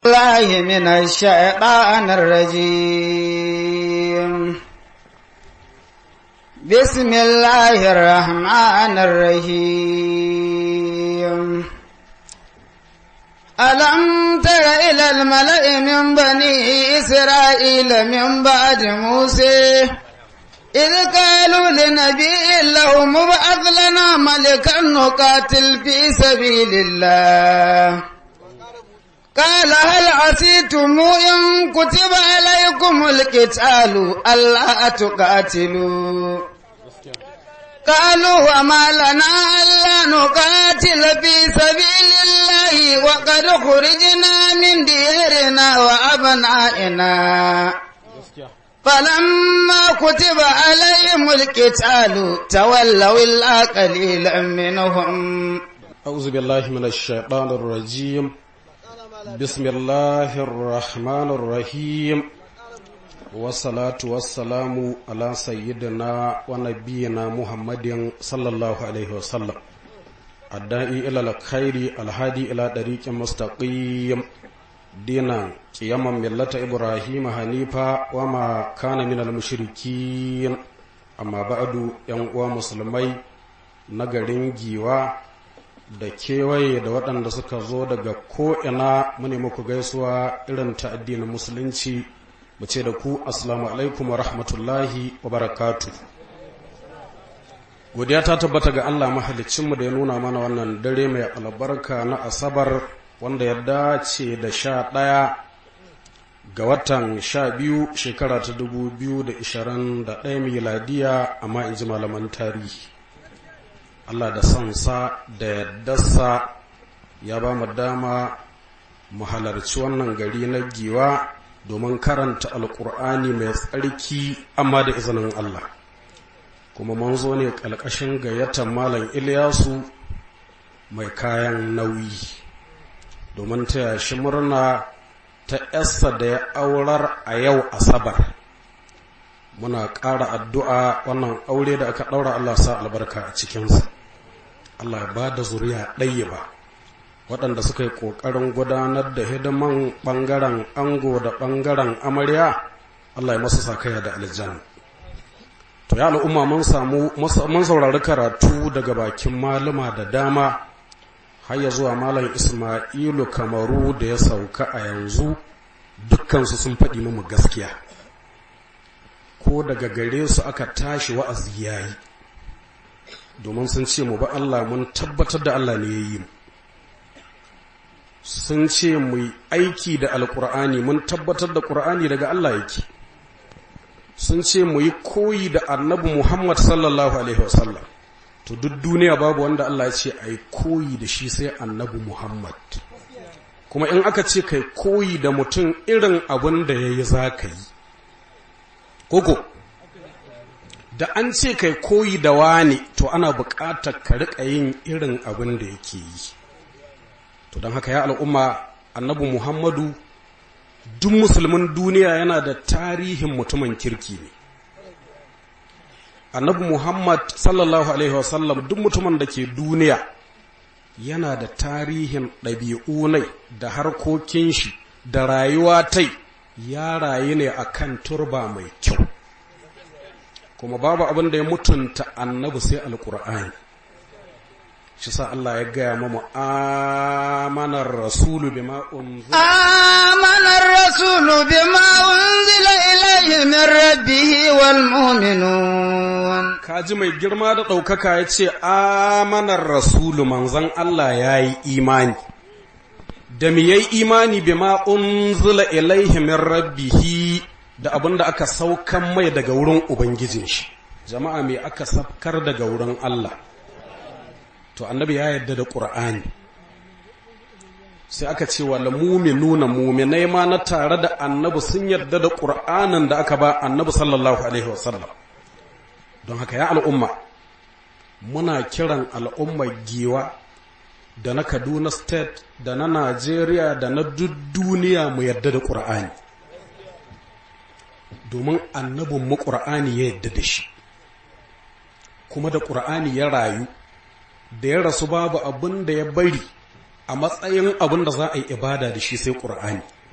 الله من الشيطان الرجيم بسم الله الرحمن الرحيم ألم تر إلى الملأ من بني إسرائيل من بعد موسى إذ قالوا لنبي له مبعث لنا ملكا نقاتل في سبيل الله قال هل عسيتم إن كتب عليكم القتال ألا تقاتلوا قالوا وما لنا ألا نقاتل في سبيل الله وقد خرجنا من ديارنا وأبنائنا فلما كتب عليهم القتال تولوا إلا قليلا منهم أعوذ بالله من الشيطان الرجيم بسم الله الرحمن الرحيم والصلاة والسلام على سيدنا ونبينا محمد صلى الله عليه وسلم الداعي إلى الخير الهادي إلى طريق مستقيم دينا قياما ملة إبراهيم حنيفا وما كان من المشركين أما بعد ينقوى مسلمي نغرين جيوا da kewaye da waɗanda suka zo daga ko'ina mune muku gaisuwa irin ta addinin musulunci mu ce da ku assalamu alaikum wa rahmatullahi wa barakatu godiya ta tabbata ga Allah mahalicinmu da ya nuna mana wannan dare mai albarka na asabar wanda ya dace da sha ɗaya ga watan sha biyu shekara ta dubu biyu da ishirin da ɗaya miladiya amma in ji malaman tarihi Allah da sansa da yaddarsa ya ba mu dama mu halarci wannan gari na giwa domin karanta alkur'ani mai tsarki amma da izinin Allah kuma mun zo ne ƙalƙashin gayyatar malam Ilyasu mai kayan nauyi domin taya shi murna ta yassa da ya aurar a yau asabar muna ƙara addu'a wannan aure da aka ɗaura Allah sa albarka a cikinsa Allah ya ba da zuriya ɗaya ba waɗanda suka yi ƙoƙarin gudanar da hidiman ɓangaren ango da ɓangaren amarya Allah ya masu sakaya da aljanna to ya al'umma mun samu mun saurari karatu daga bakin malama da dama har ya zuwa malam Ismailu Kamaru da ya sauka a yanzu dukkansu sun faɗi mu gaskiya ko daga gare su aka tashi wa'azi yayi domin sun ce mu ba Allah mun tabbatar da Allah ne ya yi mu sun ce mu yi aiki da alkur'ani mun tabbatar da ƙur'ani daga Allah yake sun ce mu yi koyi da annabi Muhammad sallallahu alaihi wasallam to duk duniya babu wanda Allah ya ce a yi koyi da shi sai annabi Muhammad kuma in aka ce kai koyi da mutum irin abin da ya yi za ka yi koko da an ce kai koyi da wani to ana buƙatar ka riƙa yin irin abin da yake yi to don haka ya al'umma annabi muhammadu duk musulmin duniya yana da tarihin mutumin kirki ne annabi muhammad sallallahu alaihi wasallam duk mutumin da ke duniya yana da tarihin ɗabi'u ne da harkokin shi da rayuwa tai ya rayu ne akan turba mai kyau kuma babu abin da ya mutunta annabi sai alkur'ani shi sa Allah ya gaya mamu amanar rasulu bima unzila amanar rasulu bima unzila ilayhi min rabbih wal mu'minun kaji mai girma da ɗaukaka ya ce amanar rasulu manzon Allah ya yi imani da mi yayi imani bima unzila ilayhi min rabbih da abin da aka saukan mai daga wurin Ubangijin shi, jama'a mai aka safkar daga wurin Allah, to annabi ya yarda da ƙur'ani. Sai aka ce wa nuna muminai ma na tare da annabi sun yarda da ƙur'anin da aka ba annabi sallallahu Alaihi wasallam. Don haka ya al'umma, muna kiran al'ummar giwa da na Kaduna State da na Najeriya da na duk duniya mu yarda da ƙur'ani. domin annabin mu ƙur'ani ya yadda da shi kuma da ƙur'ani ya rayu da ya rasu babu abin da ya bari a matsayin abin da za a yi ibada da shi sai ƙur'ani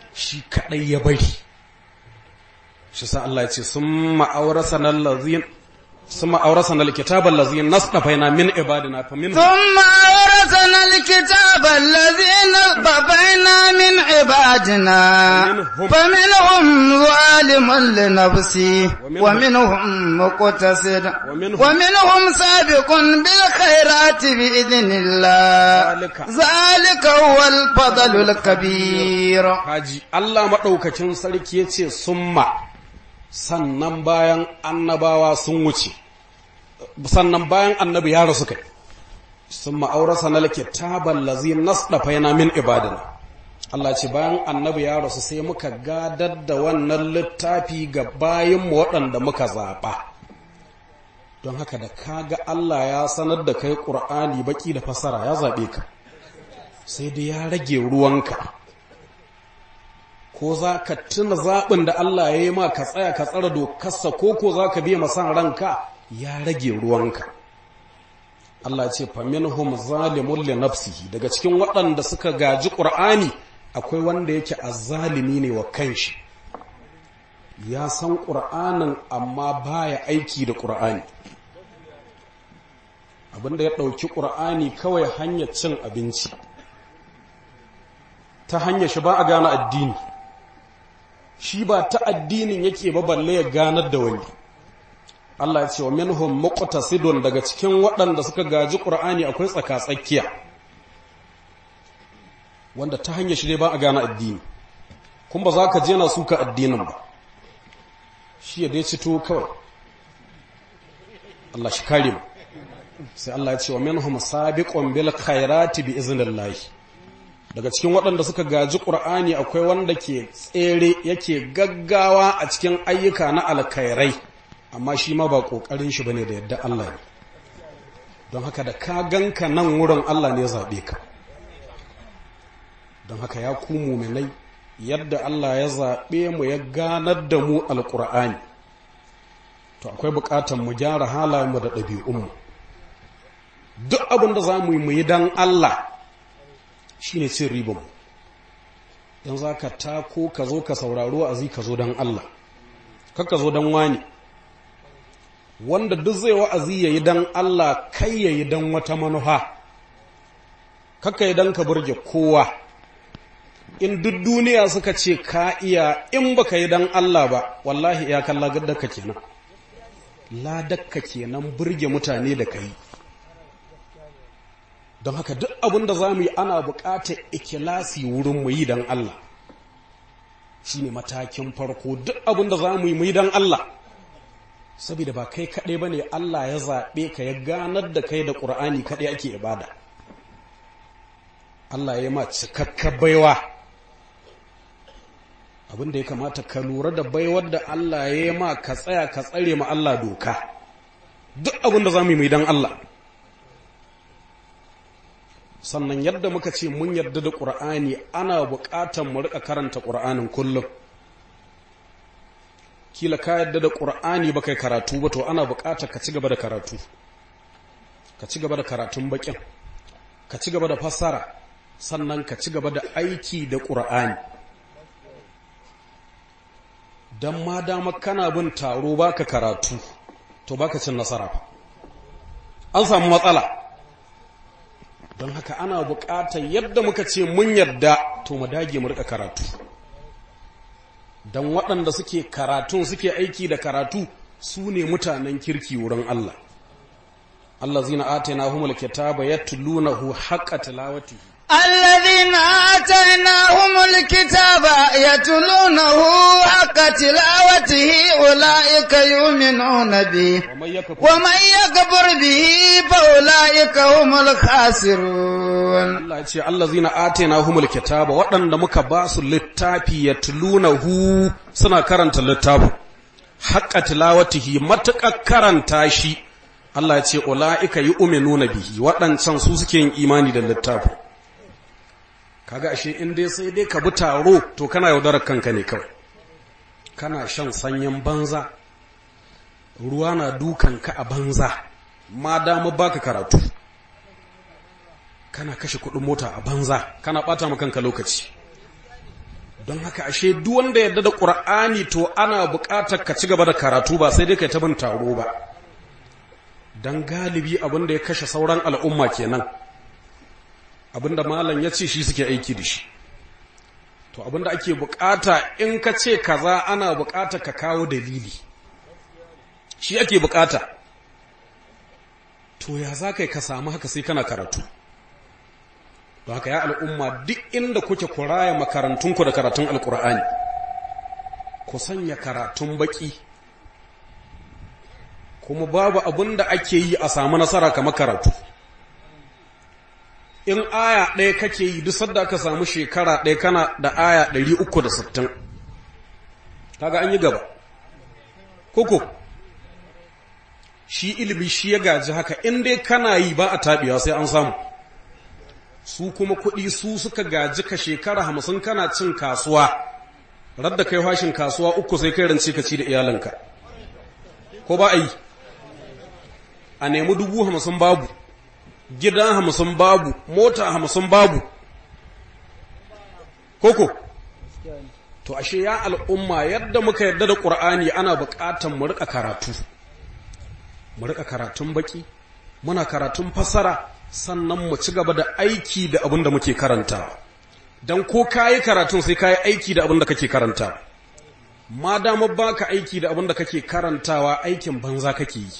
shi kadai ya bari shi sa Allah ya ce summa awrasana allazin summa awrasana alkitaba allazin nasdafaina min ibadina fa min ثم أورثنا الكتاب الذين اصطفينا من عبادنا ومنهم- فمنهم ظالم لنفسه ومنهم- ومنهم مقتصد ومنهم- ومنهم سابق بالخيرات بإذن الله ذلك- ذلك هو الفضل الكبير haji Allah maɗaukakin sarki ya ce summa sannan bayan annabawa sun wuce sannan bayan annabi ya rasu kai summa aurasa na kitaban lazi nasdafaina min ibadina Allah ce bayan annabi ya rasu sai muka gadar da wannan littafi ga bayinmu waɗanda muka zaɓa don haka da kaga Allah ya sanar da kai ƙur'ani baki da fasara ya zaɓe ka sai dai ya rage ruwanka ko za ka tuna zaɓin da Allah ya yi ma ka tsaya ka tsara dokarsa ko ko za ka biya masan ranka ya rage ruwanka Allah ce faminhum zalimun li nafsihi daga cikin waɗanda suka gaji ƙur'ani akwai wanda yake azzalimi ne wa kanshi ya san ƙur'anin amma baya aiki da ƙur'ani abinda ya ɗauki ƙur'ani kawai hanyar cin abinci ta hanyar shi ba a gane addini shi ba ta addinin yake ba balle ya ganar da wani Allah ya ce wa minhum muqtasidun daga cikin waɗanda suka gaji Qur'ani akwai tsaka-tsakiya wanda ta hanyar shi dai ba a gane addini kun ba za ka je na suka addinin ba shi ya dai cito kawai Allah shi kare mu sai Allah ya ce wa minhum sabiqun bil khairati bi iznillah daga cikin waɗanda suka gaji ƙur'ani akwai wanda ke tsere yake gaggawa a cikin ayyuka na alkhairai amma shi ma ba ƙoƙarin shi bane da yadda Allah ne don haka da ka ganka nan wurin Allah ne zaɓe ka don haka ya ku muminai yadda Allah ya zaɓe mu ya ganar da mu alƙur'ani to akwai buƙatar mu gyara halayenmu da ɗabi'unmu duk abin da za mu yi mu yi don Allah shi ne cin ribanmu in za ka tako ka zo ka sauraro wa'azi ka zo don Allah ka zo don wani wanda duk zai wa'azi ya yi don Allah kai ya yi don wata manufa kaka yi don ka burge kowa in duk duniya suka ce ka iya in baka yi don Allah ba wallahi ya kalla gadaka kenan ladakka kenan burge mutane da ka yi don haka duk abin da za mu yi ana buƙatar ikilasi wurin mu yi don Allah shi ne matakin farko duk abin da za mu yi mu yi don Allah saboda ba kai kaɗai ba ne Allah ya zaɓe ka ya ganar da kai da ƙur'ani kaɗai ake ibada Allah ya yi ma cikakkar baiwa abin da ya kamata ka lura da baiwar da Allah ya yi ma ka tsaya ka tsare ma Allah doka duk abin da za mu yi mu yi don Allah sannan yadda muka ce mun yarda da ƙur'ani ana buƙatar mu riƙa karanta ƙur'anin kullum kila ka yarda da ƙur'ani ba kai karatu ba to ana buƙatar ka ci gaba da karatu ka ci gaba da karatun baƙin ka ci gaba da fassara sannan ka ci gaba da aiki da ƙur'ani don ma dama kana bin taro baka karatu to baka cin nasara an samu matsala don haka ana buƙatar yadda muka ce mun yarda to mu dage mu rika karatu don waɗanda suke karatun suke aiki da karatu su ne mutanen kirki wurin Allah Allah zina atana humul kitaba yatlunahu haqqa tilawatihi الذين آتيناهم الكتاب يتلونه حق تلاوته أولئك يؤمنون به ومن yakfur ومن يكفر به فأولئك هم الخاسرون Allah ya ce allazina atainahumul kitaba waɗanda muka ba su littafi yatlunahu suna karanta littafin haqqa tilawatihi matuƙar karanta shi Allah ya ce ulaika yu'minuna bihi waɗancan su suke yin imani da littafin kaga ashe in dai sai dai ka bi taro to kana yaudarar kanka ne kawai kana shan sanyin banza ruwa na dukan ka a banza ma dama baka karatu kana kashe kuɗin mota a banza kana ɓata ma kanka lokaci don haka ashe duk wanda yadda da ƙur'ani to ana buƙatar ka ci gaba da karatu ba sai dai kai ta bin taro ba don galibi abin da ya kashe sauran al'umma kenan abin da malam ya ce shi suke aiki da shi to abin da ake buƙata in ka ce kaza ana buƙatar ka kawo dalili shi ake buƙata to ya za ka ka samu haka sai kana karatu don haka ya al'umma duk inda kuke kuraya makarantunku da karatun alkur'ani ku sanya karatun baki kuma babu abin da ake yi a samu nasara kamar karatu in aya ɗaya kake yi duk sadda aka samu shekara ɗaya kana da aya 360 kaga an yi gaba koko shi ilimi shi ya gaji haka in dai kana yi ba a taɓewa sai an samu su kuma kuɗi su suka gaji ka shekara hamsin kana cin kasuwa radda kai hashin kasuwa uku sai kai rance ka ci da iyalanka ko ba a yi a nemi dubu hamsin babu gida hamsin babu mota hamsin babu koko to ashe ya al'umma yadda muka yadda da ƙur'ani ana buƙatan mu riƙa karatu mu riƙa karatun baki muna karatun fassara sannan mu ci gaba da aiki da abin da muke karanta don ko kayi karatun sai kayi aiki da abin da kake karanta ma dama baka aiki da abin da kake karantawa aikin banza kake yi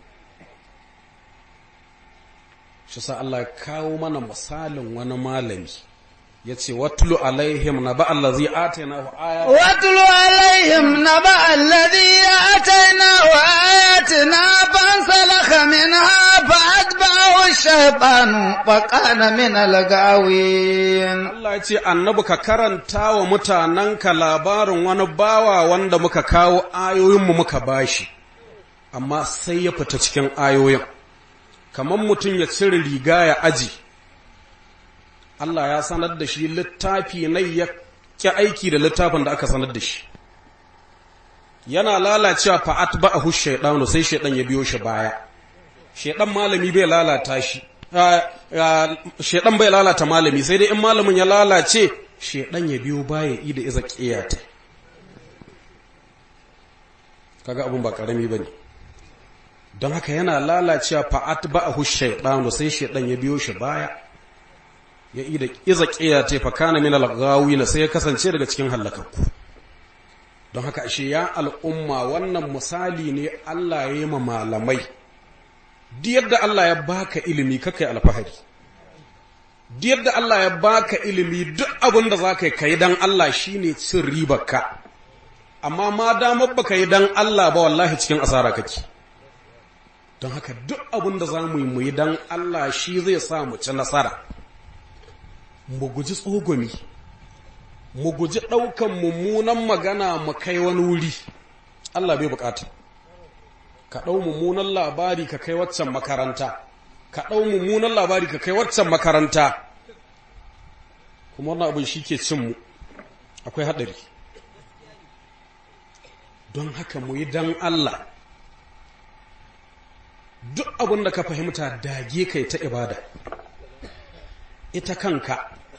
shi sa Allah kawo mana misalin wani malami ya ce watulu alaihim na ba allazi atayna wa ayat watulu alaihim na ba allazi atayna wa ayatina fansalakha minha فأتبعه الشيطان فكان من الغاوين Allah ya ce annabi ka karanta wa mutanenka labarin wani bawa wanda muka kawo ayoyinmu muka bashi amma sai ya fita cikin ayoyin kamar mutum ya cire riga ya aji Allah ya sanar da shi littafi na ya ki aiki da littafin da aka sanar da shi yana lalacewa fa'at ba'ahu shaydanu sai shaydan ya biyo shi baya shaydan malami bai lalata shi shaydan bai lalata malami sai dai in malamin ya lalace shaydan ya biyo baya yi da iza qiyata kaga abun ba karami bane don haka yana lalacewa fa'at ba'ahu shaydanu sai shaydan ya biyo shi baya ya ida iza qiyata fa kana min al-ghawina sai ya kasance daga cikin halakakku don haka ashe ya al'umma wannan misali ne Allah ya yi ma malamai duk yadda Allah ya baka ilimi kakai alfahari duk yadda Allah ya baka ilimi duk abin da za ka yi kai dan Allah shine cin ribarka amma ma damar baka yi dan Allah ba wallahi cikin asara kake don haka duk abin da za mu yi mu yi dan Allah shi zai sa mu ci nasara mu guji tsogumi mu guji ɗaukan mummunan magana mu kai wani wuri Allah bai bukata ka ɗau mummunan labari ka kai waccan makaranta ka ɗau mummunan labari ka kai waccan makaranta kuma wannan abin shi ke cinmu akwai haɗari don haka mu yi don Allah duk abin da ka fahimta dage kai ta ibada ita kanka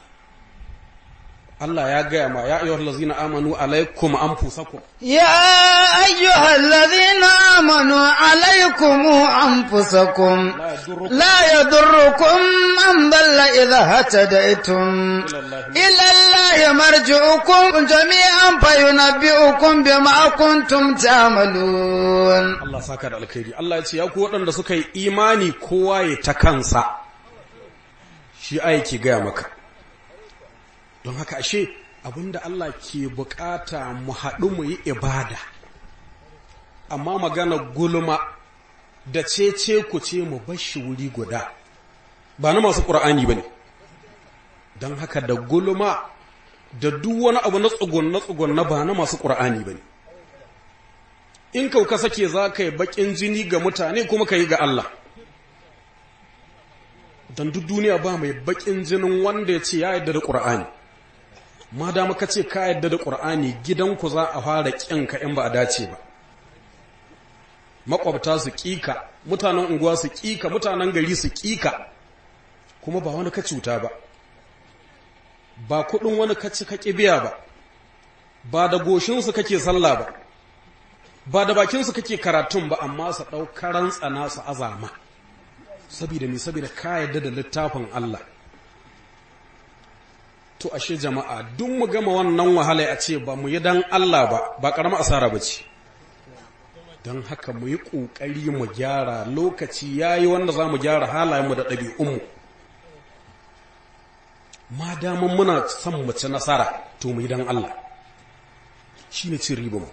Allah ya gaya ma ya ayyuhal ladzina amanu alaikum anfusakum ya ayyuhal ladzina amanu alaikum anfusakum la yadurrukum man dalla idha hatadaitum ila allahi marji'ukum jami'an fayunabbi'ukum bima kuntum ta'malun Allah saka da alkhairi Allah ya ce ya ku waɗanda suka yi imani kowa ya ta kansa shi aiki gaya maka don haka ashe abinda Allah ke bukata mu haɗu mu yi ibada amma magana gulma da cece ku ce mu bashi wuri guda ba na masu ƙur'ani ba ne don haka da gulma da duk wani abu na tsugun na tsugun na ba na masu ƙur'ani ba ne in kauka sake za ka yi baƙin jini ga mutane kuma ka yi ga Allah don duk duniya ba mai baƙin jinin wanda ya ce ya yarda da ƙur'ani ma da muka ce ka yadda da ƙur'ani gidanku za a fara ƙinka in ba a dace ba makwabta su ƙika mutanen unguwa su ƙika mutanen gari su ƙika kuma ba wani ka cuta ba ba kuɗin wani ka ci ka biya ba ba da goshinsu kake sallah ba ba da bakinsu kake karatun ba amma su ɗaukaran tsana su azama saboda me saboda ka yarda da littafin Allah to ashe jama'a duk mu gama wannan wahala a ce ba mu yi dan Allah ba ba ƙaramar asara ba ce don haka mu yi ƙoƙari mu gyara lokaci ya yi wanda za mu gyara halayenmu da ɗabi'unmu ma daman muna son mu ci nasara to mu yi don Allah shi ne cin riba mu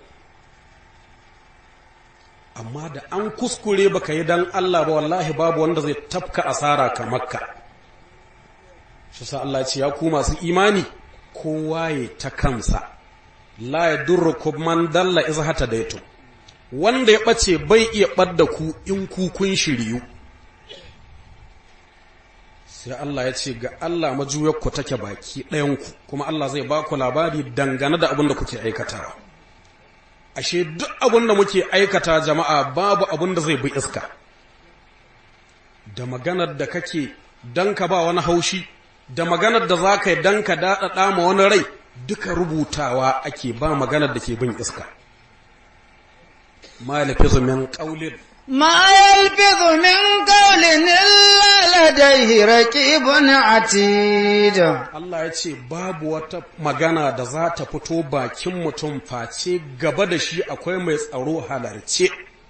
amma da an kuskure baka yi don Allah ba wallahi babu wanda zai tafka asara kamar ka shi sa Allah ce ya ku masu imani kowa ya ta kansa la ya durrukum man dalla iz hata daitu wanda ya ɓace bai iya ɓadda ku in ku kun shiryu sai Allah ya ce ga Allah majuyarku take baki ɗayanku kuma Allah zai ba ku labari dangane da abin da kuke aikatawa ashe duk abin da muke aikata jama'a babu abin da zai bi iska da maganar da kake dan ka ba wani haushi da maganar da za ka yi dan ka daɗaɗa ma wani rai duka rubutawa ake ba maganar da ke bin iska ما يلفظ من قول ما يلفظ من قول إلا لديه رقيب عتيد Allah ya ce babu wata magana da za ta fito bakin mutum face gaba da shi akwai mai tsaro halarce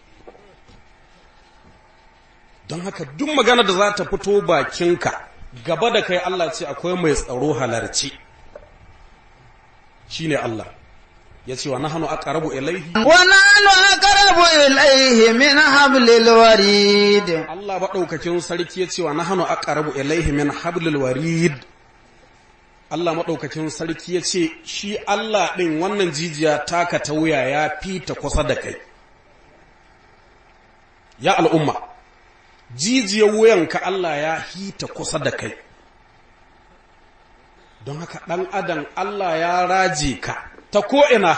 don haka duk magana da za ta fito bakinka gaba da kai Allah ce akwai mai tsaro halarce shine Allah ya ce wa nahanu aqrabu ilaihi ونحن أقرب إليه من حبل الوريد Allah maɗaukakin sarki ya ce wa nahanu aqrabu ilaihi min hablil warid Allah maɗaukakin sarki ya ce shi Allah ɗin wannan jijiya taka ta wuya ya fita kusa da kai ya al'umma jijiyar wuyanka Allah ya hita kusa da kai don haka ɗan adam Allah ya raje ka ta ko'ina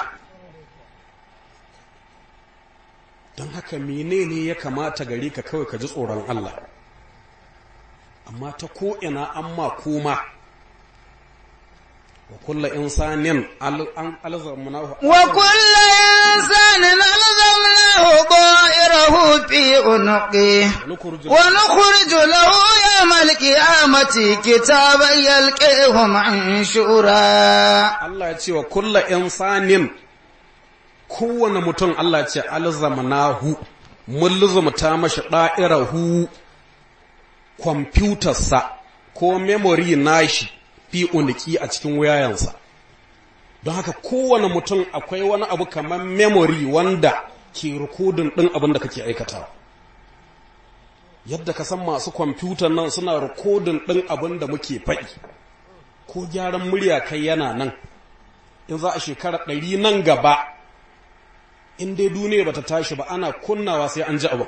don haka menene ya kamata gare ka kawai ka ji tsoron Allah amma ta ko'ina an ma koma wa kulla insanin an alzamnahu وكل إنسان ألزمناه طائره في عنقه nukhruju ونخرج له يوم القيامة كتابا يلقيه منشورا Allah ya ce wa kulla insanin kowane mutum Allah ya ce alzamnahu mun luzumta mashi ɗa'irahu kwamfutarsa ko memory nashi fi uniki a cikin wayayensa don haka kowane mutum akwai wani abu kamar memory wanda ke rikodin ɗin abin da kake aikatawa yadda ka san masu kwamfutar nan suna rikodin ɗin abin da muke faɗi ko gyaran murya kai yana nan in za a shekara ɗari nan gaba in dai duniya bata tashi ba ana kunnawa sai an ji abu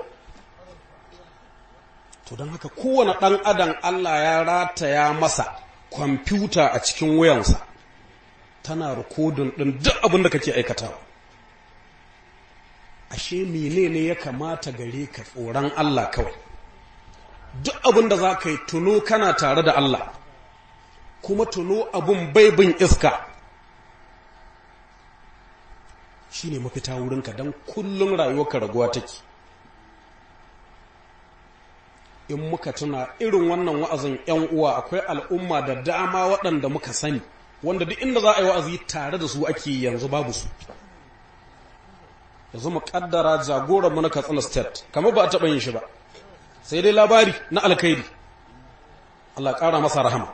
to don haka kowane ɗan adam Allah ya rataya masa kwamfuta a cikin wayansa tana rikodin ɗin duk abin da kake aikatawa ashe menene ya kamata gare ka tsoron Allah kawai duk abin da za ka yi tuno kana tare da Allah kuma tuno abun bai bin iska shi ne mafita wurinka don kullum rayuwarka raguwa take in muka tuna irin wannan wa'azin ‘yan uwa akwai al'umma da dama waɗanda muka sani wanda duk inda za a yi wa'azi tare da su ake yanzu babu su yanzu mu kaddara jagoranmu na katsina state kamar ba a taɓa yin shi ba sai dai labari na alkhairi Allah ƙara masa rahama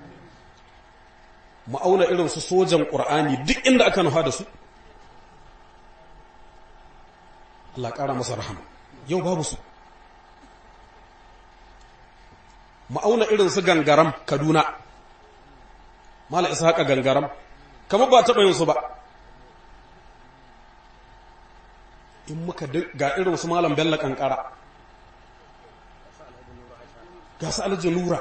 mu auna irin su sojan ƙur'ani duk inda aka nufa da su Allah ƙara masa rahama yau babu su mu auna irin su gangaram kaduna mala isa haka gangaram kamar ba taɓa yin su ba in muka ga irin su malam bello kankara ga su alhaji nura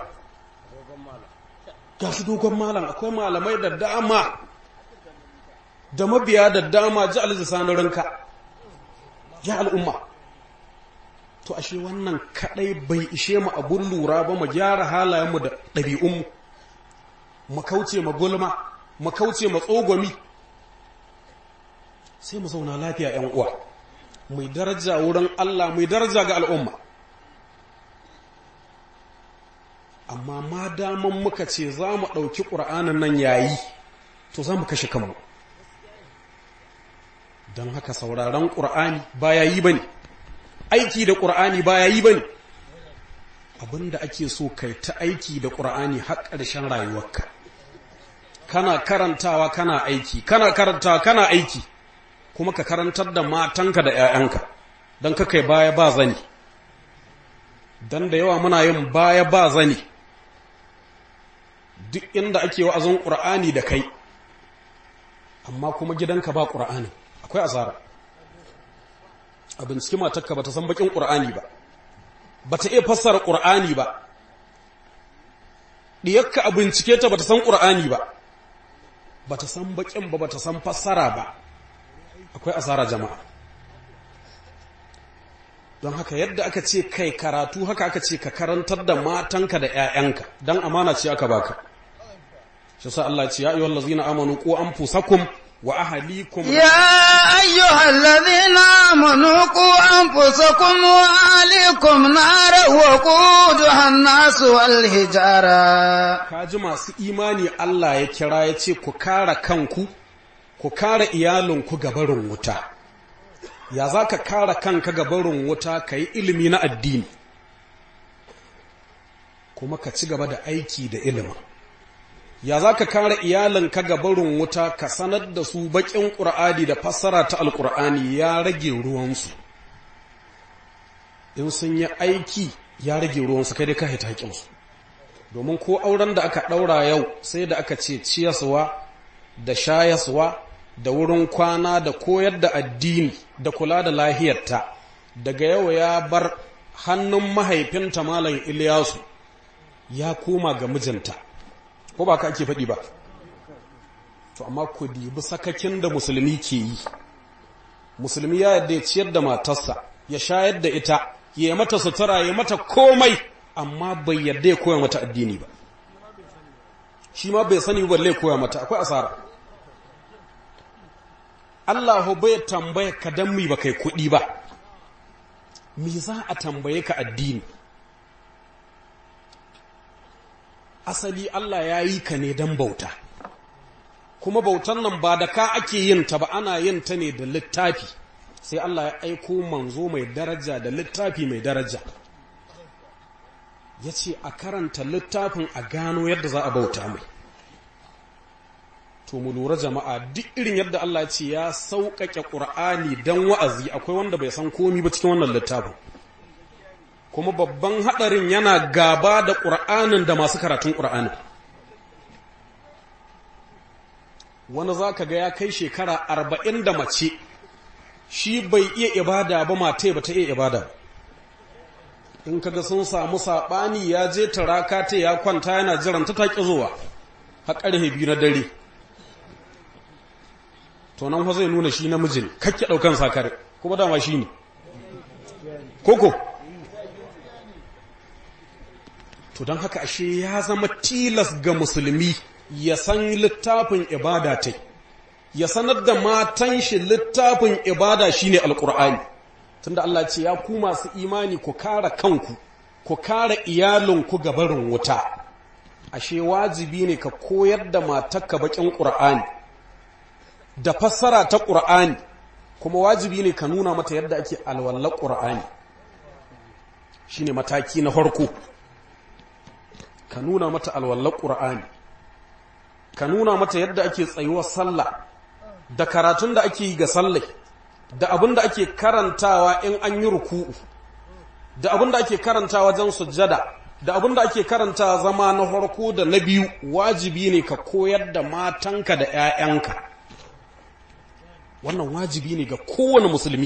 ga su dogon malam akwai malamai da dama da mabiya da dama ji alhaji sani ranka ya al'umma to ashe wannan kadai bai ishe mu abun lura ba mu gyara halayenmu da ɗabi'unmu mu kauce ma gulma mu kauce ma tsogomi sai mu zauna lafiya ‘yan uwa mai daraja wurin Allah mai daraja ga al'umma amma ma daman muka ce za mu ɗauki ƙura'anin nan yayi to za mu kashe kanmu don haka sauraron ƙura'ani ba ya yi ba ne aiki da ƙura'ani ba ya yi ba ne abinda ake so kai ta aiki da ƙura'ani har ƙarshen rayuwarka kana karantawa kana aiki kana karantawa kana aiki kuma ka karantar da matanka da ‘ya'yanka don ka kai baya ba zani don da yawa muna yin baya ba zani duk inda ake wa'azin ƙura'ani da kai amma kuma gidanka ba ƙura'ani akwai asara a binciki matakka ba ta san bakin ƙura'ani ba ba ta iya fassara ƙura'ani ba ɗiyakka a bincike ta ba ta san ƙura'ani ba ba ta san bakin ba ba ta san fassara ba akwai asara jama'a don haka yadda aka ce kai karatu haka aka ce ka karantar da matanka da 'ya'yanka don amana ce aka baka shi sa Allah ce ya ayyuhal ladzina amanu qu anfusakum wa ahlikum يا أيها الذين آمنوا قوا أنفسكم وأهليكم نارا وقودها الناس والحجارة kaji masu imani Allah ya kira ya ce ku kare kanku ku kare iyalinku gabarin wuta ya za ka kare kanka gabarin wuta ka yi ilimi na addini kuma ka ci gaba da aiki da ilimin ya za ka kare iyalinka gabarin wuta ka sanar da su baƙin ƙur'ani da fassara ta alƙur'ani ya rage ruwansu in sun yi aiki ya rage ruwansu kai dai ka haita haƙinsu domin ko auren da aka ɗaura yau sai da aka ce ciyaswa da shayaswa da wurin kwana da koyar da addini da kula da lahiyarta daga yau ya bar hannun mahaifinta malam Iliyasu ya koma ga mijinta ko ba ka ake faɗi ba to amma ku dibi sakakin da musulmi ke yi musulmi ya yadda ya ciyar da matarsa ya shayar da ita ya yi mata sutura ya mata komai amma bai yadda ya koya mata addini ba shi ma bai sani balle ya koya mata akwai asara Allah bai tambaye ka dan mi ba kai kuɗi ba me za a tambaye ka addini asali Allah ya yi ka ne dan bauta kuma bautan nan ba da ka ake yin ta ba ana yin ta ne da littafi sai Allah ya aiko manzo mai daraja da littafi mai daraja ya ce a karanta littafin a gano yadda za a bauta mai to mu lura jama'a duk irin yadda Allah ya ce ya sauƙaƙe ƙur'ani don wa'azi akwai wanda bai san komi ba cikin wannan littafin kuma babban haɗarin yana gaba da ƙur'anin da masu karatun ƙur'anin wani za ka ga ya kai shekara arba'in da mace shi bai iya ibada ba mata ba ta iya ibada ba in kaga sun samu saɓani ya je taraka ta ya kwanta yana jiran ta taƙi zuwa har ƙarfe biyu na dare to nan zai nuna shi namiji ne kakke ɗaukan sakare kuma dama shi ne koko to don haka ashe ya zama tilas ga musulmi ya san littafin ibada ta ya sanar da matan shi littafin ibada shine alƙur'ani tunda Allah ce ya ku masu imani ku kare kanku ku kare iyalinku ga barin wuta ashe wajibi ne ka koyar da matarka bakin qur'ani da fassara ta qur'ani kuma wajibi ne ka nuna mata yadda ake alwallar qur'ani shine mataki na farko ka nuna mata alwallar qur'ani ka nuna mata yadda ake tsayuwar sallah da karatun da ake yi ga sallah da abin da ake karantawa in an yi ruku'u da abin da ake karanta wajen sujjada da abin da ake karanta zama na farko da na biyu wajibi ne ka koyar da matanka da 'ya'yanka wannan wajibi ne ga kowane musulmi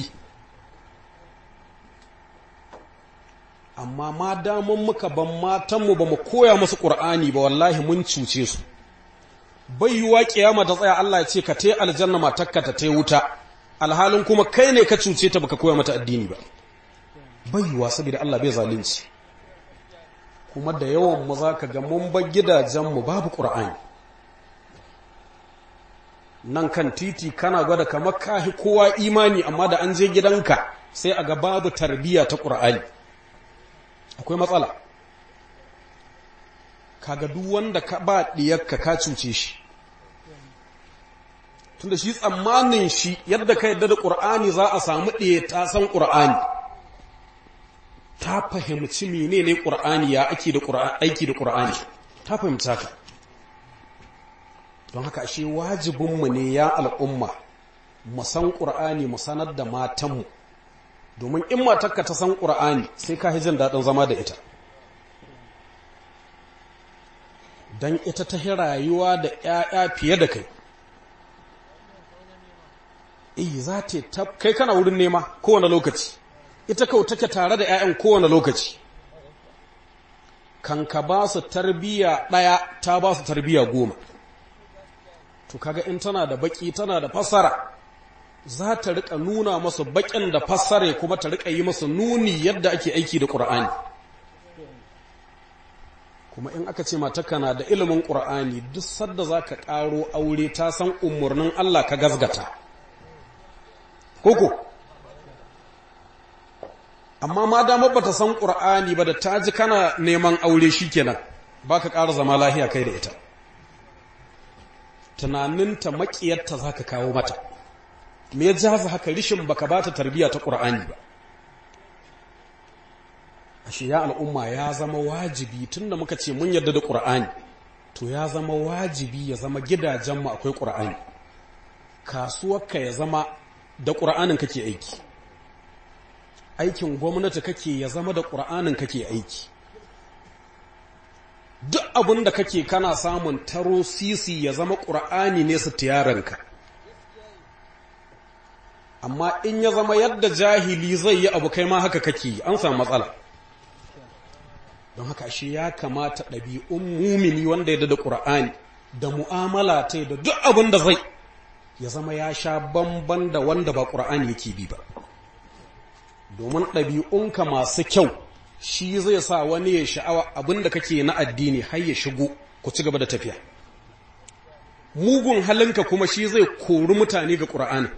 amma ma daman muka ban matanmu ba mu koya musu ƙur'ani ba wallahi mun cuce su bai yiwuwa ƙiyama ta tsaya Allah ya ce ka te aljanna matakka ta te wuta alhalin kuma kai ne ka cuce ta baka koya mata addini ba baiwa saboda Allah bai zalunci kuma da yawan mu zaka ga mun bar gidajen mu babu qur'ani nan kan titi kana gwada kamar kahi kowa imani amma da an je gidanka sai a ga babu tarbiyya ta ƙur'ani akwai matsala kaga duk wanda ka ba ɗiyarka ka cuce shi tunda shi tsammanin shi yadda ka yadda da ƙur'ani za a samu ɗaya ta san ƙur'ani ta fahimci mene ne ƙur'ani ya ake da aiki da ƙur'ani ta fahimci haka don haka ashe wajibinmu ne ya al'umma mu san ƙur'ani mu sanar da matanmu domin in matarka ta san ƙur'ani sai ka jin daɗin zama da ita don ita ta rayuwa da ‘ya'ya fiye da kai iya za ta kai kana wurin nema kowane lokaci ita kau take tare da ‘ya'yan kowane lokaci kan ka ba su tarbiya ɗaya ta ba su tarbiya goma to kaga in tana da baki tana da fassara za ta rika nuna masu bakin da fassare kuma ta rika yi masu nuni yadda ake aiki da ƙur'ani kuma in aka ce matarka na da ilimin ƙur'ani duk sadda za ka ƙaro aure ta san umarnin Allah ka gazgata koko amma ma damar ba ta san ƙur'ani ba da ta ji kana neman aure shi kenan ba ka ƙara zama lahiya kai da ita tunaninta maƙiyarta za ka kawo mata me ya jaza haka rishin baka ba ta tarbiyya ta ƙur'ani ba ashe ya al'umma ya zama wajibi tunda muka ce mun yarda da ƙur'ani to ya zama wajibi ya zama gidajenmu akwai ƙur'ani kasuwarka ya zama da ƙur'anin kake aiki aikin gwamnati kake ya zama da ƙur'anin kake aiki duk abin da kake kana samun taro sisi ya zama ƙur'ani ne su tiyaranka amma in ya zama yadda jahili zai yi abu kai ma haka kake an samu matsala don haka shi ya kamata ɗabi'un mumini wanda ya da ƙur'ani da mu'amala ta da duk abin da zai ya zama ya sha bamban da wanda ba ƙur'ani yake bi ba domin ɗabi'unka masu kyau shi zai sa wani ya sha'awa abin da kake na addini har ya shigo ku ci gaba da tafiya mugun halinka kuma shi zai kori mutane ga ƙur'ani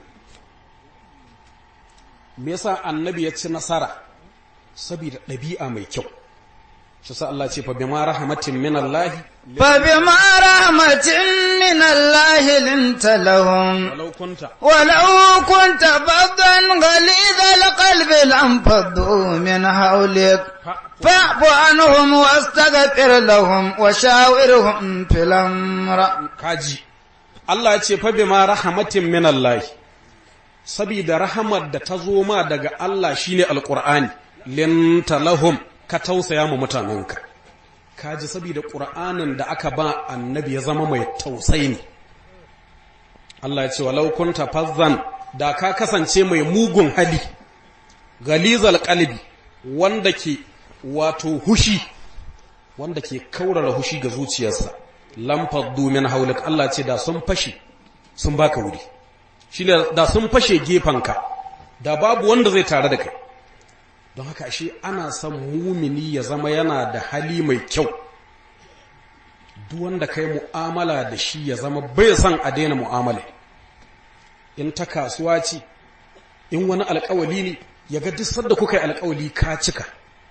me yasa annabi ya ci nasara saboda ɗabi'a mai kyau shi sa Allah ce fa bima rahmatin min Allah fa bima rahmatin min Allah linta lahum walau kunta walau kunta faddan ghalidhal qalbi lam faddu min hawlik fa'fu anhum wastaghfir lahum wa shawirhum fil amr kaji Allah ya ce fa bima rahmatin min Allah sabida rahamar da ta zo ma daga Allah shine alqur'ani linta lahum ka tausaya ma mutanenka ka ji saboda ƙura'anin da aka ba annabi ya zama mai tausayi ne Allah ya ce walau kunta fazzan da ka kasance mai mugun hali galizal qalbi wanda ke wato hushi wanda ke kaurara hushi ga zuciyarsa lamfaddu min haulik Allah ce da sun fashe sun baka wuri shine da sun fashe gefanka da babu wanda zai tare da kai don haka ashe ana son mumini ya zama yana da hali mai kyau duk wanda kai mu'amala da shi ya zama bai son a daina mu'amala in ta kasuwa ce in wani alkawali ne ya ga duk da kuka yi alkawali ka cika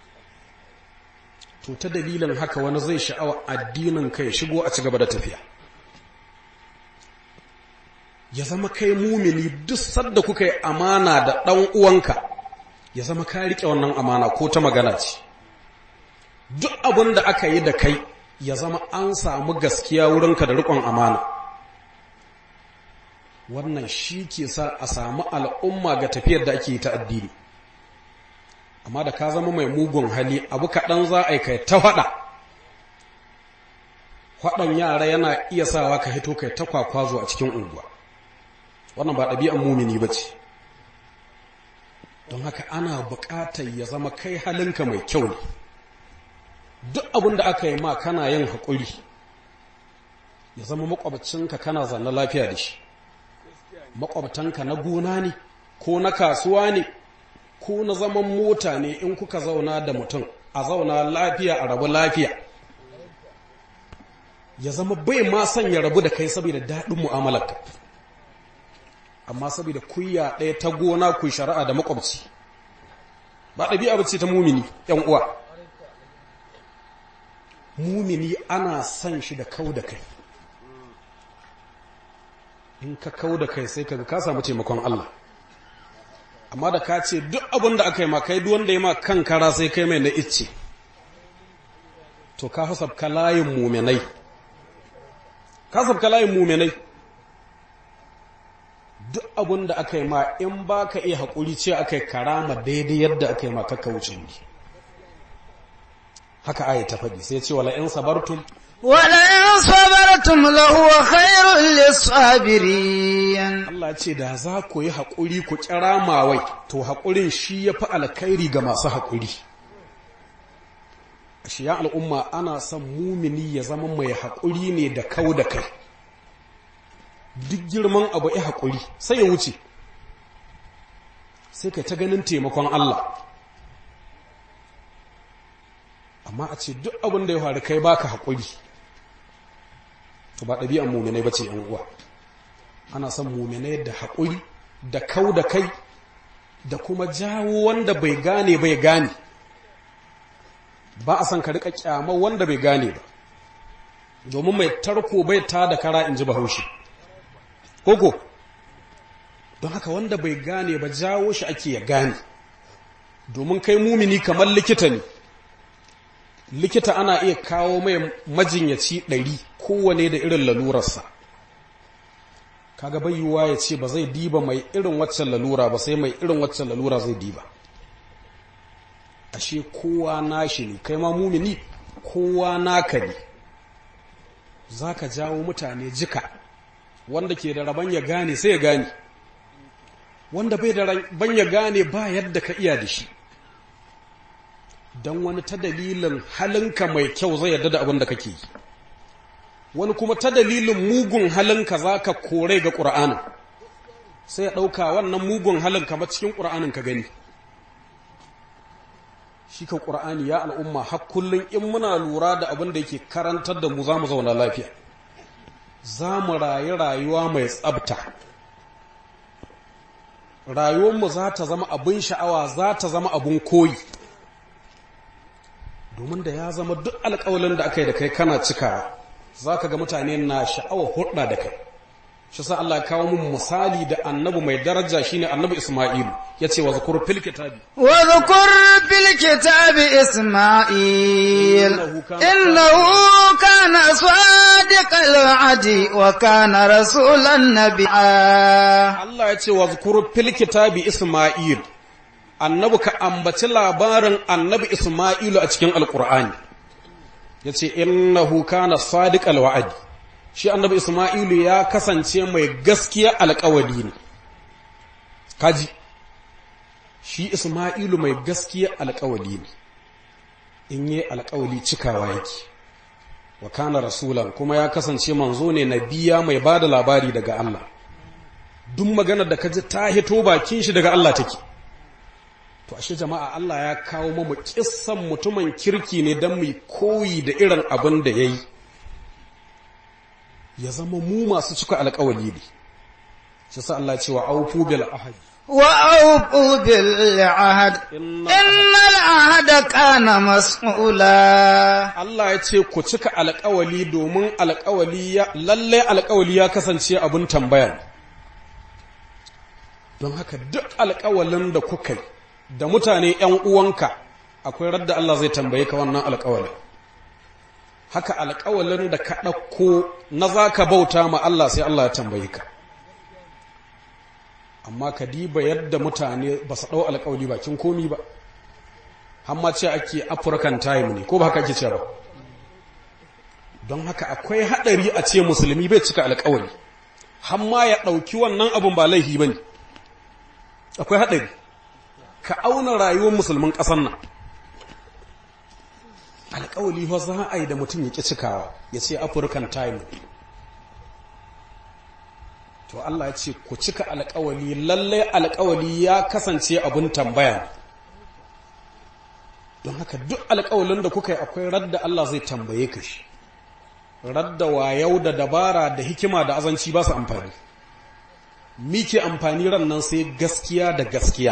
to ta dalilin haka wani zai sha'awa addinin kai shigo a ci gaba da tafiya ya zama kai mumini duk sadda kuka yi amana da ɗan uwanka ya zama ka riƙe wannan amana ko ta magana ce duk abin da aka yi da kai ya zama an samu gaskiya wurinka da riƙon amana wannan shi ke sa a samu al'umma ga tafiyar da ake yi ta addini amma da ka zama mai mugun hali abu kaɗan za a yi kai ta faɗa faɗan yara yana iya sawa ka hito kai ta kwakwazo a cikin unguwa wannan ba ɗabi'an mumini ba ce don haka ana buƙatar ya zama kai halinka mai kyau ne duk abin da aka yi ma kana yin haƙuri ya zama makwabcinka kana zanne lafiya da shi makwabtanka na gona ne ko na kasuwa ne ko na zaman mota ne in kuka zauna da mutum a zauna lafiya a rabu lafiya ya zama bai ma son ya rabu da kai saboda daɗin mu'amalarka amma saboda kuya ɗaya ta gona ku shari'a da makwabci ba ɗabi'a ba ce ta mumini ‘yan uwa mumini ana son shi da kau da kai in ka kau da kai sai kaga ka samu taimakon Allah amma da ka ce duk abin da aka yi ma kai wanda ya ma kan kara sai kai mai na icce to ka hasabka layin muminai ka hasabka layin muminai duk abin da aka yi ma in ba ka iya haƙuri ce aka yi karama daidai yadda aka yi ma kakka wuce ne haka aya ta faɗi sai ce wala in sabartum ولئن صبرتم لهو خير للصابرين Allah ce da za ku yi haƙuri ku kira mawai to haƙurin shi ya fi alkhairi ga masu haƙuri shi ya al'umma ana son mumini ya zama mai haƙuri ne da kau da kai duk girman abu ya haƙuri sai ya wuce sai kai ta ganin taimakon Allah amma a ce duk abin da ya faru kai baka haƙuri to ba ɗabi'an muminai ba ce ‘yan uwa ana son muminai da haƙuri da kau da kai da kuma jawo wanda bai gane bai gane ba a son ka riƙa ƙyama wanda bai gane ba domin mai tarko bai ta da kara in ji bahaushe koko don haka wanda bai gane ba jawo shi ake ya gane domin kai mumini kamar likita ne likita ana iya kawo mai majinyaci ɗari kowane da irin lalurarsa kaga bayyuwa ya ce ba zai diba mai irin waccan lalura ba sai mai irin waccan lalura zai diba ashe kowa nashi ne kai ma mumini kowa naka ne za ka jawo mutane jika wanda ke da rabon ya gane sai ya gane wanda bai da rabon ya gane ba yadda ka iya da shi don wani ta dalilin halinka mai kyau zai yarda da abin da kake yi wani kuma ta dalilin mugun halinka za ka kore ga ƙura'anin sai ya ɗauka wannan mugun halin kama cikin ƙura'anin ka gani shi ka ƙura'ani ya al'umma har kullum in muna lura da abin da yake karantar da mu za mu zauna lafiya za mu rayu rayuwa mai tsabta rayuwarmu za ta zama abin sha'awa za ta zama abin koyi domin da ya zama duk alƙawalin da aka yi da kai kana cikawa za ka ga mutane na sha'awar hurɗa da kai shi sa Allah kawo mun misali da annabi mai daraja shine annabi Isma'ilu yace wa zakur fil kitabi wa zakur fil kitabi Isma'il innahu kana sadiqal wa'di wa kana rasulan nabiyya Allah yace wa zakur fil kitabi Isma'il annabi ka ambaci labarin annabi Isma'ilu a cikin alqur'ani yace innahu kana sadiqal wa'di shi annabi Ismailu ya kasance mai gaskiya alƙawari ne kaji shi Ismailu mai gaskiya alƙawari ne in yi alƙawari cikawa yake wa kana rasulan kuma ya kasance manzo ne nabiya mai ba da labari daga Allah duk maganar da ka ji ta hito bakin shi daga Allah take to ashe jama'a Allah ya kawo mu kissan mutumin kirki ne don mu koyi da irin abin da yayi ya zama mu masu cika alƙawari ne shi sa Allah ce wa aufu bil ahad wa aufu bil ahad innal ahada kana mas'ula Allah ya ce ku cika alƙawali domin alƙawali ya lalle alƙawali ya kasance abin tambaya don haka duk alƙawalin da kuka yi da mutane ƴan uwanka akwai radda Allah zai tambaye ka wannan alƙawalin haka alƙawalin da ka ɗauko na za ka bauta ma Allah sai Allah ya tambaye ka amma ka diba yadda mutane ba su ɗau alƙawali bakin komi ba hamma ce ake african time ne ko ba haka ake ce ba don haka akwai haɗari a ce musulmi bai cika alƙawali hamma ya ɗauki wannan abin ba laifi ba ne akwai haɗari ka auna rayuwar musulmin ƙasar nan alƙawali fa za a yi da mutum ya ƙi cikawa ya ce african time to Allah ya ce ku cika alƙawali lallai alƙawali ya kasance abin tambaya don haka duk alƙawalin da kuka yi akwai radda Allah zai tambaye ka shi radda wayau da dabara da hikima da azanci ba su amfani mike amfani ran nan sai gaskiya da gaskiya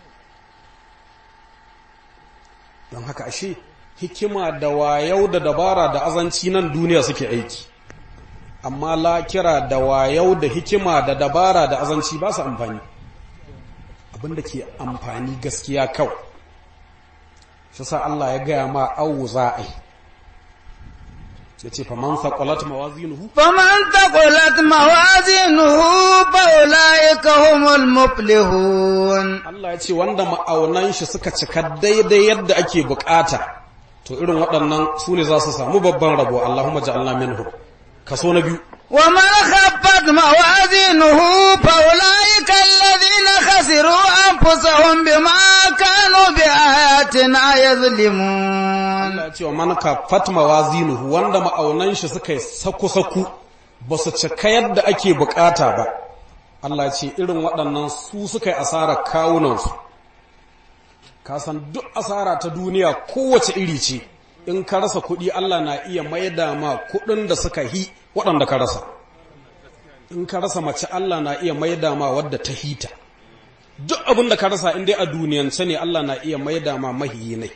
don haka ashe hikima da wayau da dabara da azanci nan duniya suke aiki amma lakira da wayau da hikima da dabara da azanci ba su amfani abinda ke amfani gaskiya kawai shi sa Allah ya gaya ma awu za a yi ya ce faman saƙwalat mawazinuhu فمن ثقلت موازينه فأولئك هم المفلحون Allah ya ce wanda ma'aunan shi suka cika daidai yadda ake bukata to irin waɗannan su ne za su samu babban rabo Allahumma ja'alna minhu kaso na biyu ومن خفت موازينه فأولئك الذين خسروا أنفسهم بما كانوا بآياتنا يظلمون Allah ya ce wa man kaffat mawazinuhu wanda ma'aunan shi suka yi saku-saku ba su cika yadda ake bukata ba Allah ya ce irin waɗannan su suka yi asarar kawunansu ka san duk asara ta duniya kowace iri ce in ka rasa kuɗi Allah na iya maida ma kuɗin da suka hi waɗanda ka rasa in ka rasa mace Allah na iya maida ma wadda ta hita duk abin da ka rasa in dai a duniyance ne Allah na iya maida ma mahiyi ne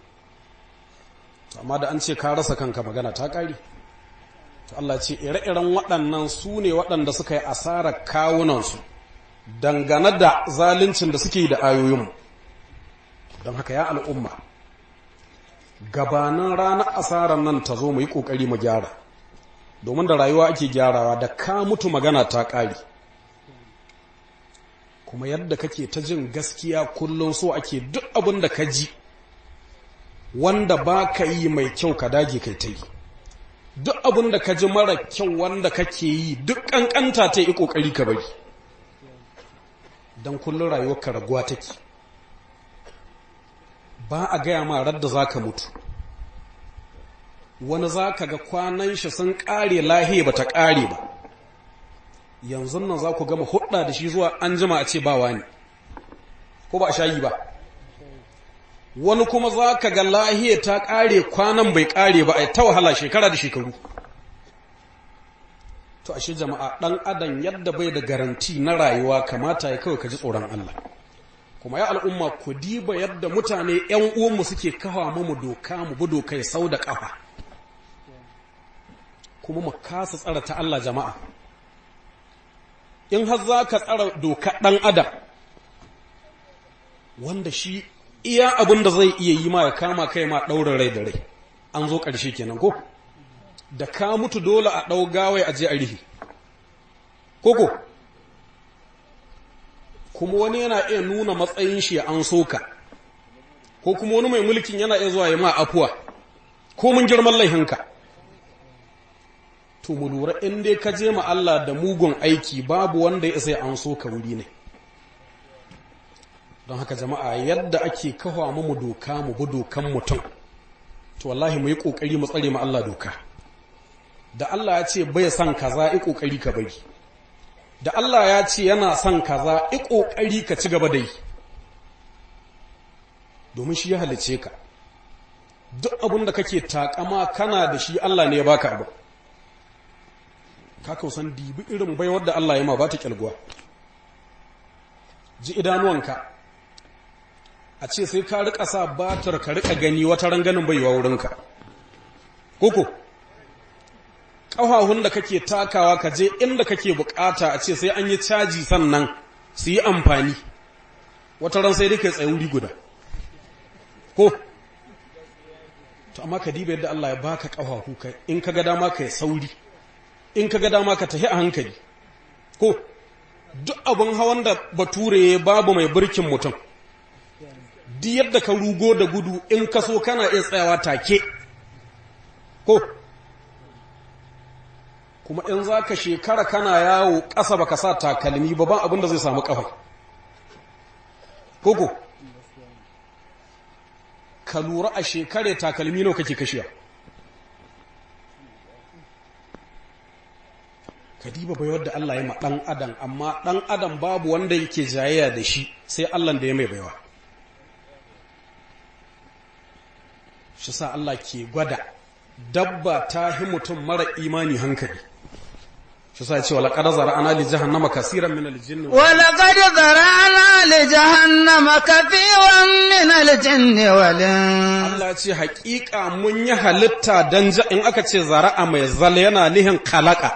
amma da an ce ka rasa kanka magana ta ƙari to Allah ce ire-iren waɗannan su ne waɗanda suka yi asarar kawunansu dangane da zaluncin da suke yi da ayoyinmu don haka ya al'umma gabanin ranar asarar nan ta zo mu yi ƙoƙari mu gyara domin da rayuwa ake gyarawa da ka mutu magana ta ƙari kuma yadda kake ta jin gaskiya kullum so ake duk abin da ka ji wanda ba ka yi mai kyau ka dage kai ta yi duk abin da ka ji mara kyau wanda kake yi duk ƙanƙanta ta yi ƙoƙari ka bari don kullum rayuwar ka raguwa take ba a gaya ma radda za ka mutu wani za ka ga kwanan shi sun ƙare lahiya ba ta ƙare ba yanzu nan za ku gama hudda da shi zuwa an jima a ce ba wani ko ba a shayi ba wani kuma za ka ga lahiya ta ƙare kwanan bai ƙare ba a ta wahala shekara da shekaru to ashe jama'a ɗan adam yadda bai da garanti na rayuwa kamata ya kawai ka ji tsoron Allah kuma ya al'umma ku diba yadda mutane ‘yan uwanmu suke kawo mu doka mu bi dokai sau da ƙafa kuma mu kasa tsara ta Allah jama'a in har za ka tsara doka ɗan adam wanda shi iya abin da zai iya yi ma ya kama kai ma ɗaurin rai da rai an zo ƙarshe kenan ko da ka mutu dole a ɗau gawai a je a rihi koko kuma wani yana iya nuna matsayin shi an soka ko kuma wani mai mulkin yana iya zuwa ya ma afuwa ko mun girman laihinka to mu lura in dai ka je ma Allah da mugun aiki babu wanda ya isa an soka wuri ne don haka jama'a yadda ake kawo mu doka mu bi dokan mutum to wallahi mu yi kokari mu tsare mu Allah doka da Allah ya ce bai son kaza i kokari ka bari da Allah ya ce yana son kaza i kokari ka ci gaba da yi domin shi ya halice ka duk abin da kake takama kana da shi Allah ne ya baka abu ka kausan dibi irin baiwar da Allah ya ma ba ta kyalguwa ji idanuwanka a ce sai ka rika sa batar ka rika gani wata ranganin baiwa wurinka koko ƙafafun da kake takawa ka je inda kake bukata a ce sai an yi caji sannan su yi amfani wata ran sai dai kai tsaye wuri guda ko to amma ka diba yadda Allah ya baka ƙafafu ka in ka ga dama ka yi sauri in ka ga dama ka tafi a hankali ko duk abin hawan da bature babu mai birkin mutum duk yadda ka rugo da gudu in ka so kana iya tsayawa take ko kuma in za ka shekara kana yawo ƙasa ba ka sa takalmi ba ban abin da zai samu ƙafa koko ka lura a shekare takalmi nawa kake kashiya ka diba bai wadda Allah ya ma ɗan adam amma ɗan adam babu wanda yake jayayya da shi sai Allah da ya mai baiwa shi sa Allah ke gwada dabba ta hi mutum mara imani hankali shi sa ce wala qad zara'ana li jahannama kaseeran min al-jinni ولقد ذرعنا لجهنم كثيرا من الجن والإنس Allah ce haƙiƙa mun yi halitta dan ja in aka ce zara'a mai zal yana nihin kalaka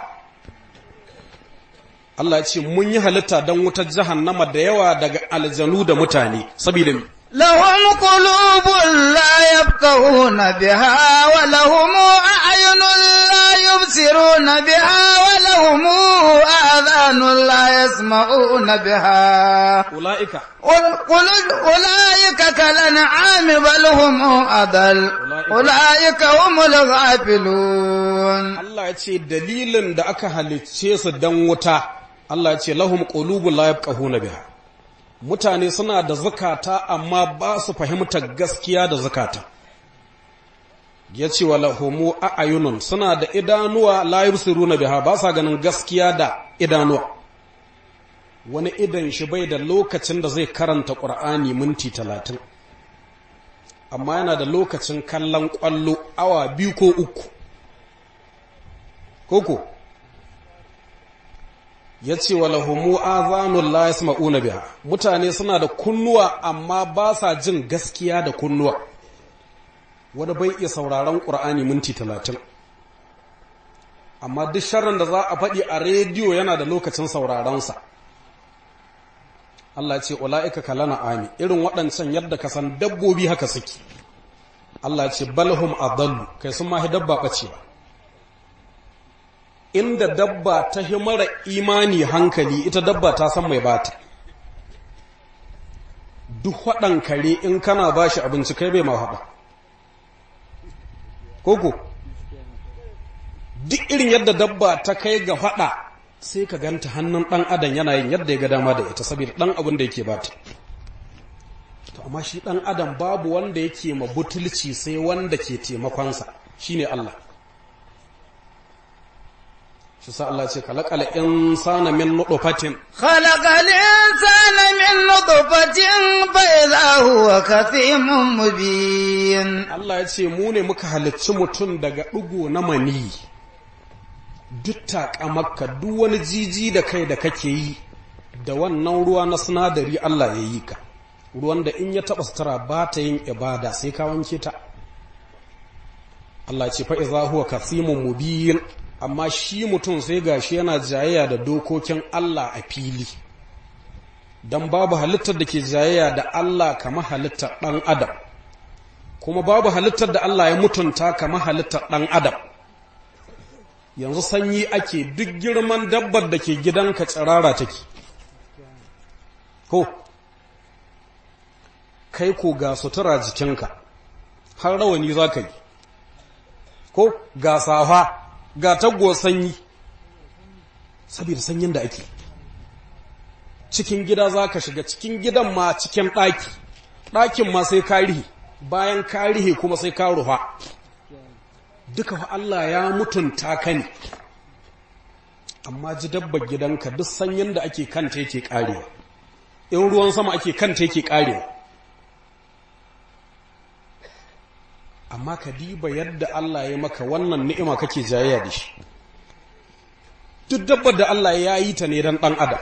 Allah ya ce mun yi halitta dan wutar jahannama da yawa daga aljanu da mutane saboda me لهم قلوب لا يفقهون بها ولهم أعين لا يبصرون بها ولهم آذان لا يسمعون بها ulaika قل قل أولئك كالأنعام بل هم أضل أولئك هم الغافلون Allah ya ce dalilin da aka halicce su dan wuta Allah ya ce lahum qulubun la yafqahuna biha mutane suna da zakata amma ba su fahimtar gaskiya da zakata ya ce wa lahumu a'ayunun suna da idanuwa la yubsiruna biha ba sa ganin gaskiya da idanuwa wani idan shi bai da lokacin da zai karanta ƙur'ani minti talatin amma yana da lokacin kallon ƙwallo awa biyu ko uku koko ya ce wa lahumu azanun la yasma'una biha mutane suna da kunnuwa amma ba sa jin gaskiya da kunnuwa wani bai iya sauraron ƙur'ani minti talatin amma duk sharrin da za a faɗi a rediyo yana da lokacin sauraronsa Allah ce ula'ika kalana ami irin waɗancan yadda ka san dabbobi haka suke Allah ce balhum adallu kai sun mahi dabba ɓace ba inda dabba ta hi mara imani hankali ita dabba ta san mai bata duk waɗan kare in kana ba shi abinci kai bai ma haɗa koko duk irin yadda dabba ta kai ga faɗa sai ka ganta hannun ɗan adam yana yin yadda ya ga dama da ita saboda ɗan abin da yake bata to amma shi ɗan adam babu wanda yake ma butulci sai wanda ke taimakonsa shine Allah shi sa Allah ce kalakala insana min nutfatin خلق الإنسان من نطفة فإذا هو كثيم مبين Allah ya ce mu ne muka halicci mutum daga ɗigo na mani duk taƙamakka duk wani jiji da kai da kake yi da wannan ruwa na sinadari Allah ya yi ka ruwan da in ya taɓa sutura ba ta yin ibada sai ka wanke ta Allah ce fa iza huwa kasimun mubin amma shi mutum sai gashi yana jayayya da dokokin Allah a fili dan babu halittar da ke jayayya da Allah kamar halittar ɗan adam kuma babu halittar da Allah ya mutunta kamar halittar ɗan adam yanzu sanyi ake duk girman dabbar da ke gidanka tsirara take ko kai ko ga sutura jikinka har rawani za ka yi ko ga safa ga taggo sanyi saboda sanyin da ake cikin gida za ka shiga cikin gidan ma cikin ɗaki ɗakin ma sai ka rihe bayan ka rihe kuma sai ka ruha duka fa Allah ya mutunta ka ne amma ji dabbar gidanka duk sanyin da ake kanta yake karewa in ruwan sama ake kanta yake karewa amma ka diba yadda Allah ya maka wannan ni'ima kake jayayya da shi duk dabbar da Allah ya yi ta ne dan dan adam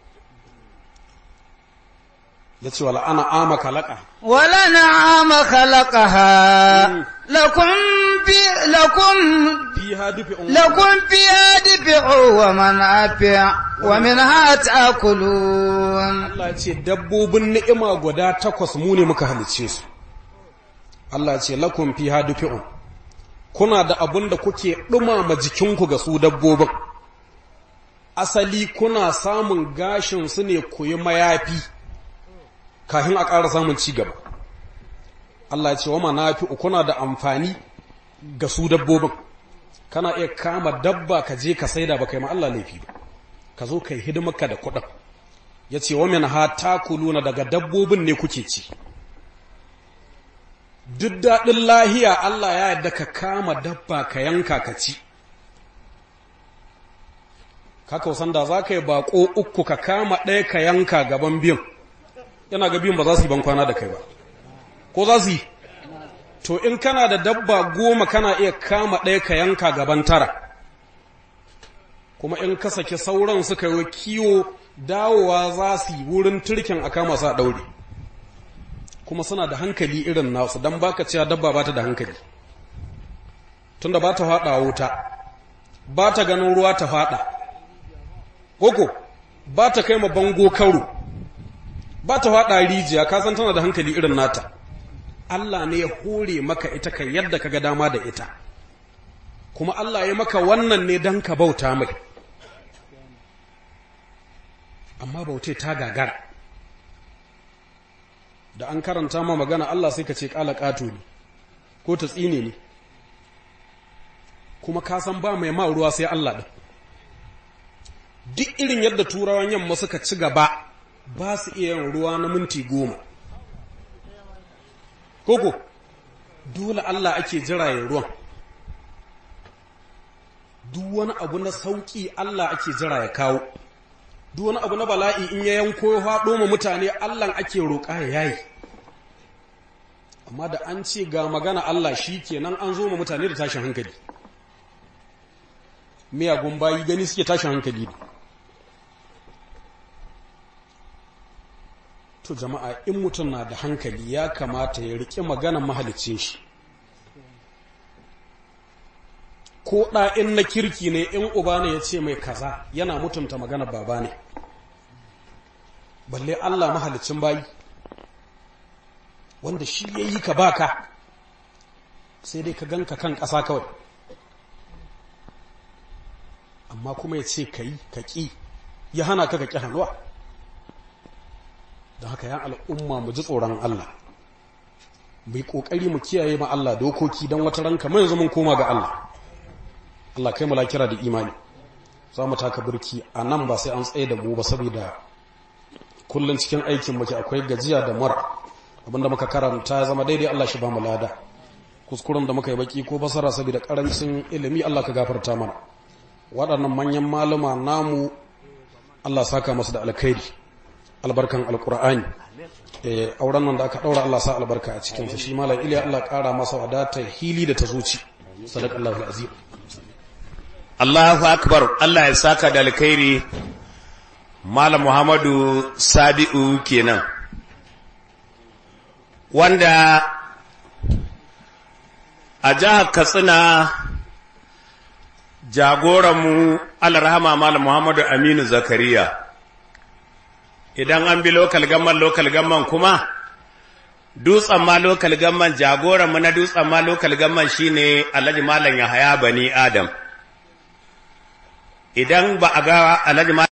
ya ce wala ana ama kalaka ولنعام خلقها لكم في لكم fiha dufi'un لكم فيها دفع ومنافع ومنها تأكلون Allah ce dabbobin ni'ima guda takwas mu ne muka halice su Allah ce lakum fiha dufi'un kuna da abun da kuke dumama jikinku ga su dabbobin asali kuna samun gashin su ne ku yi mayafi kafin a ƙara samun ci gaba Allah ce wa manafi'u kuna da amfani ga su dabbobin kana iya kama dabba ka je ka saida ba kai ma Allah laifi ba ka zo kai hidimarka da kuɗin ya ce wa min ha takuluna daga dabbobin ne kuke ci duk daɗin lahiya Allah ya yarda ka kama dabba ka yanka ka ci ka kausan da za ka yi baƙo uku ka kama ɗaya ka yanka gaban biyun yana ga biyun ba za su yi ban kwana da kai ba ko za su yi to in kana da dabba goma kana iya kama ɗaya ka yanka gaban tara kuma in ka saki sauran suka yi kiwo dawowa za su yi wurin turkin a kama sa ɗaure kuma suna da hankali irin nasu don baka cewa dabba ba ta da hankali tunda ba ta faɗa wuta ba ta ganin ruwa ta faɗa koko ba ta kai ma bango karo ba ta faɗa rijiya ka san tana da hankali irin nata Allah ne ya hore maka ita kai yadda ka ga dama da ita kuma Allah ya maka wannan ne don ka bauta mai amma bautai ta gagara da an karanta ma magana Allah sai ka ce ƙala ƙato ne ko ta tsine ne kuma ka san ba mai ma ruwa sai Allah ɗin duk irin yadda turawan yamma suka ci gaba ba su iya yin ruwa na minti goma koko dole Allah ake jira ya ruwan duk wani abu na sauƙi Allah ake jira ya kawo duk wani abu na bala'i in ya yanko ya faɗo ma mutane Allah ake roƙa ya yayi amma da an ce ga magana Allah shi kenan an zo ma mutane da tashin hankali miyagun bayi gani suke tashin hankali ne to jama'a in mutum na da hankali ya kamata ya riƙe maganan mahalicin shi ko ɗa in na kirki ne in uba ne ya ce mai kaza yana mutunta maganar baba ne balle Allah mahalicin bayi wanda shi ya yi ka baka sai dai ka ganka kan ƙasa kawai amma kuma ya ce ka yi ka ƙi ya hana ka ka ƙi hannuwa da haka ya al'umma mu ji tsoron Allah bai ƙoƙari mu kiyaye ma Allah dokoki don wata ranka mai yanzu mun koma ga Allah Allah kai mu kira da imani za mu taka birki a nan ba sai an tsaye da mu ba saboda kullum cikin aikin muke akwai gajiya da mura abinda muka karanta ya zama daidai Allah shi ba mu lada kuskuren da muka yi baki ko basara saboda karancin ilimi Allah ka gafarta mana waɗannan manyan maluma namu Allah saka masu da alkhairi albarkan alkur'ani eh auren nan da aka daura Allah sa albarka a cikin sa shi malam iliya Allah ƙara masa wadata hili da ta zuci sadaqallahu alazim Allahu akbar Allah ya saka da alkhairi Malam Muhammadu Sabi'u kenan wanda a jihar Katsina jagoranmu Alrahama Malam Muhammadu Aminu Zakariya idan an bi lokal gamman lokal gamman kuma dutsen ma lokal gamman jagoranmu na dutsen ma lokal gamman shine Alhaji Malam Yahaya Bani Adam idan ba a ga Alhaji